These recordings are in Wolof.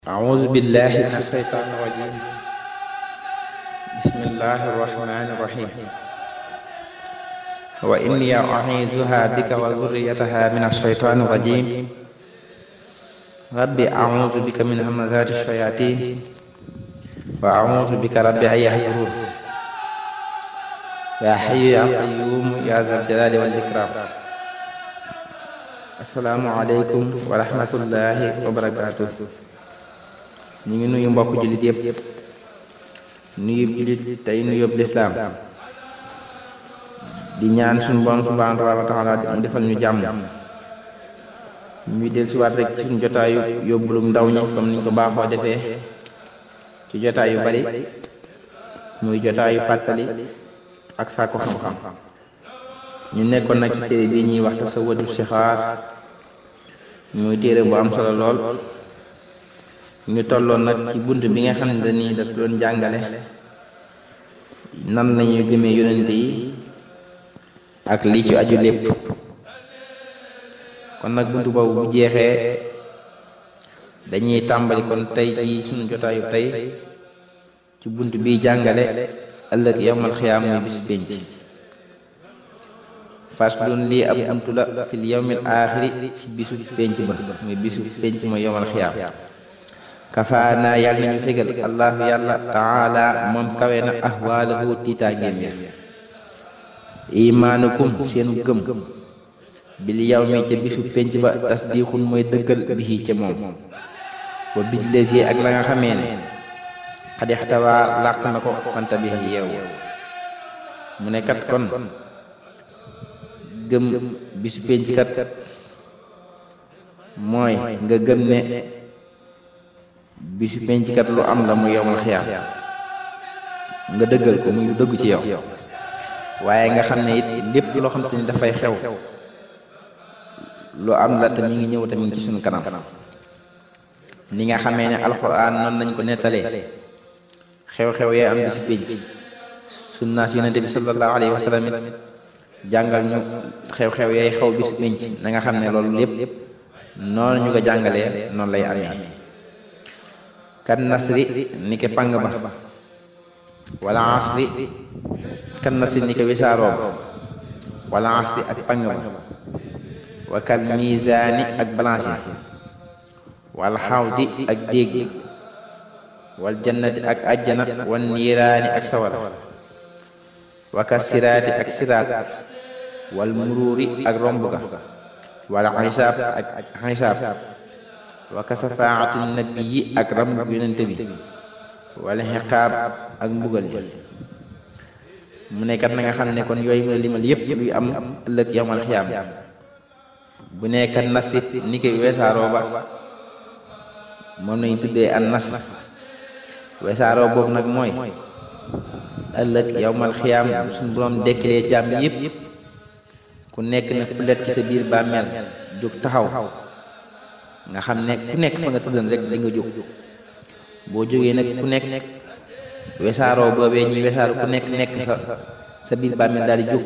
أعوذ بالله من الشيطان الرجيم بسم الله الرحمن الرحيم وإني أعيذها بك وذريتها من الشيطان الرجيم رب أعوذ بك من همزات الشياطين وأعوذ بك رب أن يحضرون يا حي يا قيوم يا ذا الجلال والإكرام السلام عليكم ورحمة الله وبركاته ñu ngi nuyu mbokk jullit yëpp nuyu jullit tey nuyu yëpp lislaam di ñaan suñu borom subhaanahu wa taala mu defal ñu jàmm ñuy del si waat rek ci suñu jotaayu yóbbulum ndaw ñi comme niñ ko baaxoo defee ci jotaay yu bari muy jotaayu fàttali ak sàkku xam-xam ñu nekkoon nag ci téere bi ñuy wax tasawwudu sixaar muy téere bu am solo lool ñu tolloon nag ci bunt bi nga xam ne nii daf doon jàngale nan lañuy gëmee yonente yi ak li ci aju lépp kon nag bunt boobu bu jeexee dañuy tàmbali kon tey ji suñu jotaayu tey ci bunt bi jàngale ëllëg yowmal xiyaam muy bis pénc fas doon lii ab buntu la fil yowmil aaxiri ci bisu pénc ba muy bisu pénc mooy yowmal xiyaam kafaana yàlla nañu fegal allahu yàlla taala moom kawe na ahwaalahu tiitaangeem ya imaanukum seenu gëm bil yawmi ca bisu penc ba tasdiixun mooy dëggal bihi ca moom wa billezi ak la nga xamee ne xadixtawaa làq na ko fanta bi yeew mu ne kat kon gëm bisu penc kat mooy nga gëm ne bisu penckat lu am la mu yowmal xiyaam nga dëggal ko muy lu dëgg ci yow waaye nga xam ne it lépp loo xam te ni dafay xew lu am la te mi ngi ñëw te mi ngi ci suñu kanam ni nga xamee ne alxuraan noonu lañ ko nettalee xew-xew yee am bisu penc sunnaas yonente bi sallallahu alayhi wa sallam it jàngal ñu xew-xew yee xew bisu penc na nga xam ne loolu lépp noonu ñu ko jàngalee noonu lay amee kan nasri ni ke pang ba wala asri kan nasri ni ke wisaaroo ba wala asri ak pang ba wa kal mizaani ak balance yi wal xawdi ak dégg wal jannati ak ajjana wal niiraani ak sawara wa ka siraati ak siraat wal muruuri ak romb ga wal xisaab ak xisaab wa kasafaati nabii ak ram yonente bi wala xiqaab ak mbugal yi mu nekkat na nga xam ne kon yooyu mu la limal yépp luy am ëllëg yawmal xiyaam bu nekkat nasit ni koy weesaaroo ba moom lañu tuddee an nas weesaaroo boobu nag mooy ëllëg yawmal xiyaam suñu boroom dekkilee jaam yépp ku nekk na pulet ci sa biir bàmmeel jóg taxaw nga xam ne ku nekk fa nga tëddan rek di nga jóg boo jógee nag ku nekk wesaaroo boobee ñuy wesaaroo ku nekk nekk sa sa biir bàmmeel daal di jóg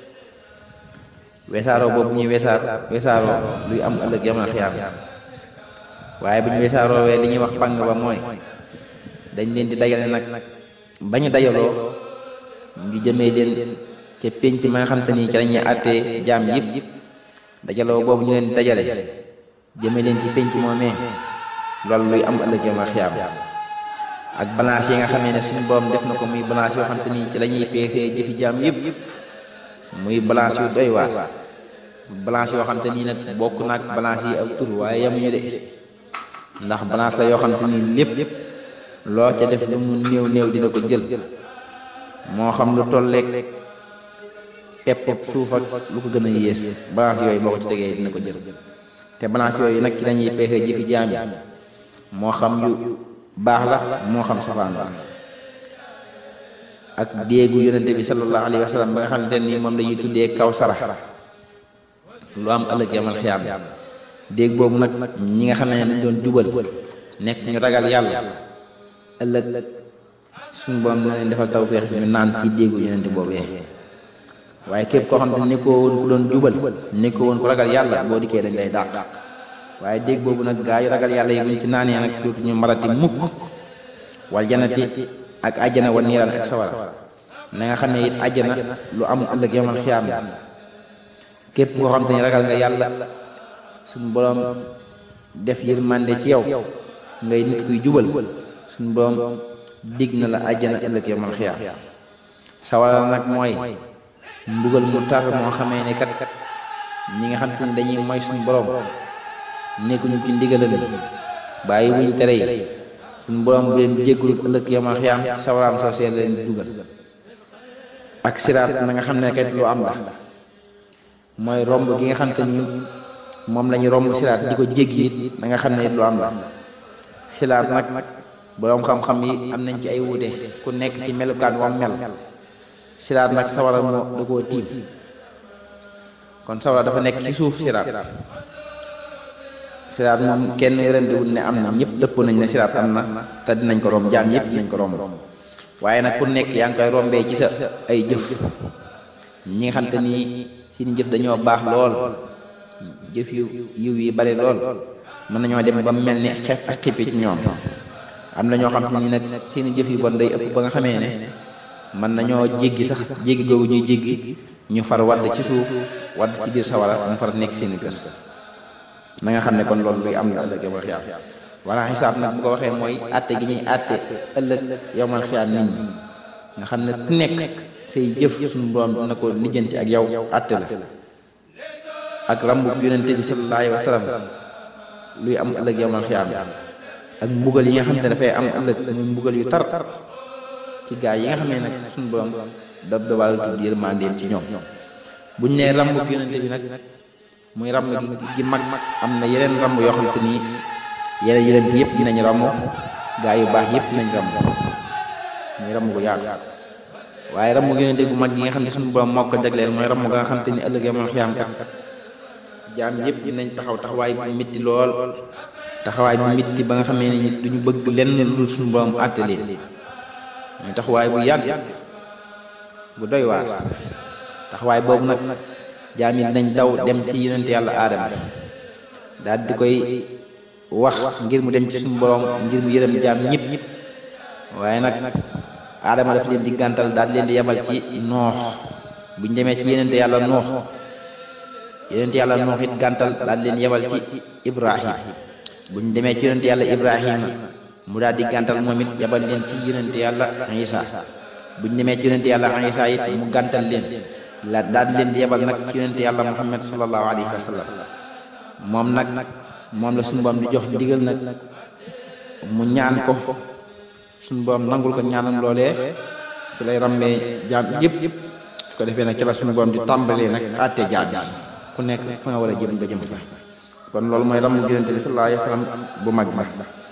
wesaaroo boobu ñuy wesaar wesaaroo luy am ëllëg yamal xiyaam waaye bu ñu wesaaroo wee li ñuy wax pang ba mooy dañ leen di dajale nag ba ñu dajaloo ñu jëmee leen ca pénc ma nga xam te ni ci lañuy àttee jaam yëpp dajaloo boobu ñu leen di dajale jëme leen ci penc moomee loolu luy am ëllëg yawmal xiyaam ak balance yi nga xamee ne suñu borom def na ko muy balance yoo xam te ni ci la ñuy peesee jëfi jaam yëpp muy balance yu doy waar balance yoo xam te nii nag bokk naag balance yi ak tur waaye yemuñu de ndax balance la yoo xam te ni lépp loo ca def lu mu néew néew dina ko jël moo xam lu tolleeg pepp suuf ak lu ko gën a yées balance yooyu boo ko ci tegee dina ko jël te balance yooyu nag ci lañuy pexe jëfi jaam yi moo xam yu baax la moo xam safaan la ak déegu yonente bi sallallahu alayhi wa sallam ba nga xamante ni moom lañuy tuddee kaw sara lu am ëllëg yamal xiyaam déeg boobu nag ñi nga xam ne dañ doon jubal nekk ñu ragal yàlla ëllëg suñu borom na leen defal tawfeex ñu naan ci déegu yonente boobee waaye képp koo xam ne nekkoo woon ku doon jubal nekkoo woon ku ragal yàlla boo dikkee dañ lay dàq waaye dégg boobu nag gaa yu ragal yàlla yi buñ ci naanee nag dootu ñu marati mukk wal janati ak àjjana wa niiraan ak sawara na nga xam ne it àjjana lu am ëllëg yamal xiyaam képp koo xam te ni ragal nga yàlla suñu borom def yërmande ci yow ngay nit kuy jubal suñu borom dig na la àjjana ëllëg yamal xiyaam sawara nag mooy mbugal mu tar moo xamee ne kat ñi nga xam te ni dañuy moy suñu borom nekkuñu ci ndigalam bàyyi wuñ tere yi suñu borom bu leen jéggalut ëllëg yamal xiyaam ci sawaraam soo seen leen dugal ak siraat na nga xam ne kat lu am la mooy romb gi nga xam te ni moom la ñu romb siraat di ko jéggi it na nga xam ne lu am la siraat nag boroom xam-xam yi am nañ ci ay wuute ku nekk ci melukaan wam mel siraat nag sawara moo da koo tiim kon sawara dafa nekk ci suuf siraat siraat moom kenn yërëndiwul ne am na ñëpp dëpp nañ ne siraat am na te dinañ ko romb jaam ñëpp dinañ ko romb waaye nag ku nekk yaa ngi koy rombee ci sa ay jëf ñi nga xam te ni seeni jëf dañoo baax lool jëf yu yiw yi bari lool mën nañoo dem ba mel ni xef ak xippi ci ñoom am na ñoo xam te ni nag seeni jëf yu bon day ëpp ba nga xamee ne mën nañoo jéggi sax jéggi googu ñuy jéggi ñu far wadd ci suuf wadd ci biir sawara mu far nekk seeni kër na nga xam ne kon loolu luy am la ëllëg yowmal xiyaam wala xisaab nag bu ko waxee mooy àtte gi ñuy àtte ëllëg yowmal xiyaam nit ñi nga xam ne ku nekk say jëf suñu borom dina ko lijjanti ak yow àtte la ak rambu yonente bi sallallahu alayhi wa sallam luy am ëllëg yowmal xiyaam ak mbugal yi nga xam ne dafay am ëllëg muy mbugal yu tar ci gaa yi nga xam ne nag suñu borom dab dabal tudd yërmandeem ci ñoom buñ nee rambu yonente bi nag muy ramm gi gi mag am na yeneen ramm yoo xam te nii yeneen yeneen yëpp dinañ ramm gaa yu baax yëpp dinañ ramm muy ramm gu yaatu waaye ramm gi yonente bu mag gi nga xam ne suñu borom moo ko jagleel mooy ramm ga nga xam te ni ëllëg yamal xiyaam kat jaam yëpp dinañ taxaw taxawaay bu mitti lool taxawaay bu mitti ba nga xamee ne duñu bëgg lenn lu dul suñu borom àtte leen muy taxawaay bu yàgg bu doy waar taxawaay boobu nag jaam yi dinañ daw dem ci yonent yàlla aadama daal di koy wax ngir mu dem ci suñu borom ngir mu yërëm jaam ñëpp waaye nag aadama daf leen di gàntal daal leen di yebal ci noox buñ demee ci yonent yàlla noox yonent yàlla noox it gàntal daal leen yebal ci ibrahim buñ demee ci yonent yàlla ibrahima mu daal di gàntal moom it yebal leen ci yonent yàlla isa buñ demee ci yonent yàlla isa it mu gàntal leen la daal di leen di yebal nag ci yonent yàlla muhammad sallallahu alayhi wa sallam moom nag moom la suñu borom di jox ndigal nag mu ñaan ko suñu borom nangul ko ñaanam loolee ci lay ràmmee jaam yëpp su ko defee nag ci la suñu borom di tàmbalee nag àtte jaam yi ku nekk fa nga war a jëm nga jëm fa kon loolu mooy ramu yonent bi sallallahu alayhi wa sallam bu mag ba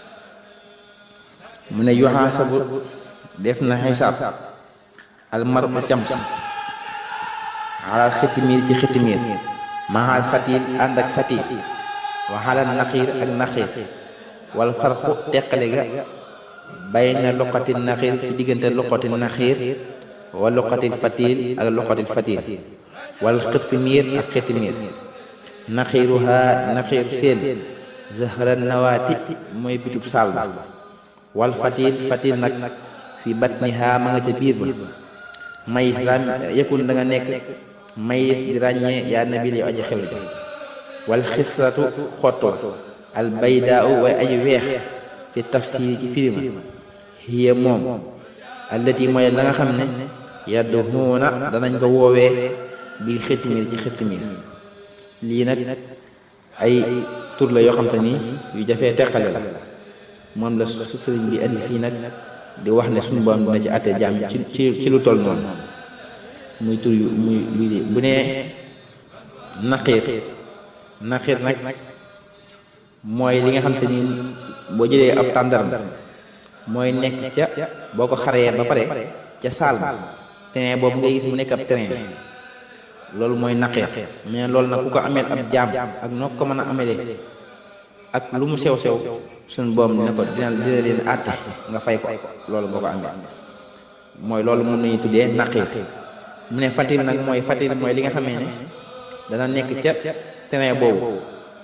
mu ne yuhaasabu def na xisaab almaru cams alal xitimiir ci xitimiir maxaal fatil ànd ak fatil waxalal naxiir ak naxiir wal farqu teqale ga bayna luqati naxiir ci diggante luqati naxiir wa luqati fatil ak luqati fatil wal xitimiir ak xitimiir naxiiruha naxiir seen zahra nawaati mooy bitub saal ba wal fatil fatil nag fi batniha ma nga ca biir ba mayis ram yëkkun da nga nekk mayis di ràññee yaa nabil yow aji xew ji wal xisratu xottoo al baydaa way aji weex fi tafsir ci firima hiya moom allati mooy la nga xam ne yadduhuuna danañ ko woowee bil xittimir ci xittimir lii nag ay tur la yoo xam te ni yu jafee teqale la moom la su sëriñ bi indi fii nag di wax ne suñu borom dina ci àtte jaam ci ci ci lu toll noonu muy tur yu muy luy bu nee naqiir naqiir nag mooy li nga xam te ni boo jëlee ab tàndaram mooy nekk ca boo ko xaree ba pare ca saal ba train boobu ngay gis mu nekk ab train loolu mooy naqiir mais loolu nag ku ko ameel ab jaam ak noo ko mën a amelee ak lu mu sew sew suñu boom dina ko dina dina leen àtte nga fay ko loolu boo ko amee mooy loolu moom lañuy tuddee naqiir mu ne fatil nag mooy fatil mooy li nga xamee ne dana nekk ca terrain boobu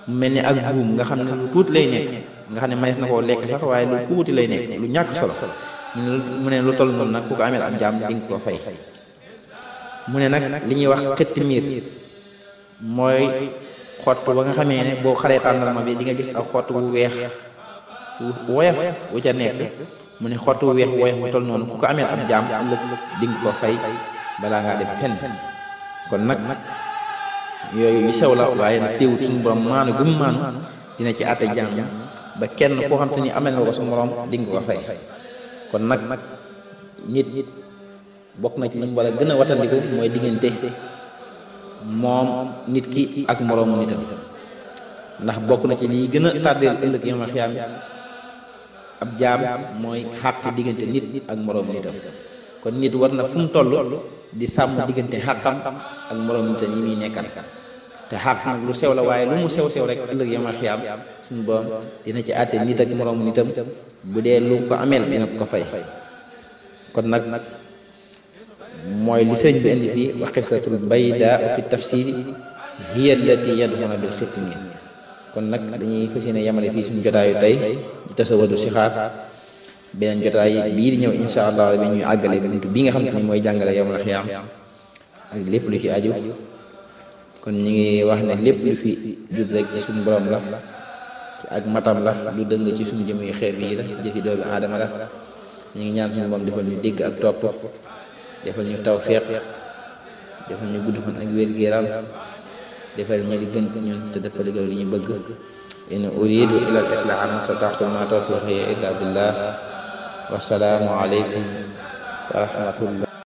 mu mel ni ak buum nga xam ne lu tuuti lay nekk nga xam ne mayees na koo lekk sax waaye lu tuuti lay nekk lu ñàkk solo mu ne lu toll noonu nag ku ko ameel ab jaam di nga ko fay mu ne nag li ñuy wax xetti miir mooy xott ba nga xamee ne boo xaree tàndarma bi di nga gis ak xott wu weex woyof wu ca nekk mu ne xott wu weex woyof bu toll noonu ku ko ameel ab jaam ëllëg di nga ko fay balaa ngaa dem fenn kon nag yooyu yu sew la waaye nag teewut suñu borom maanu gum maanu dina ci àtte jaam ba kenn koo xam te ni amel nga ko sa moroom di nga ko fay kon nag nit bokk na ci li mu war a gën a watandiku mooy diggante moom nit ki ak moroomu nitam ndax bokk na ci liy gën a tardeel ëllëg yama xiyaam ab jaam mooy xàq diggante nit ak moroomu nitam kon nit war na fu mu toll di sàmm diggante xàqam ak moroomu nitam yi muy nekkal te xàq nag lu sew la waaye lu mu sew sew rek ëllëg yama xiyaam suñu borom dina ci àtte nit ak moroomu nitam bu dee lu ko ameel dina ko fay kon nag mooy li sëñ bi indi fii wa qisatul bayda fi tafsiri hiya allati yadhuna bil xitmi kon nag dañuy fas yéene yamale fii suñu jotaayu tey di tasawadu si xaar beneen jotaay bii di ñëw insha allah rabbi ñuy àggale buntu bi nga xam te ni mooy jàngale yawmal xiyaam ak lépp lu ci aju kon ñu ngi wax ne lépp lu fi jub rek ci suñu borom la ci ak matam la lu dëng ci suñu jëm yu xeeb yi la jëfi doomi aadama la ñu ngi ñaan suñu borom defal ñu dégg ak topp defal ñu tawfiq defal ñu gudd fan ak wér gu yaram defal ñu li gën ñun te defal li li ñu bëgg in uridu ila al islaha ma stata'tu ma tawfiqi illa billah wassalaamu alaykum wa rahmatullah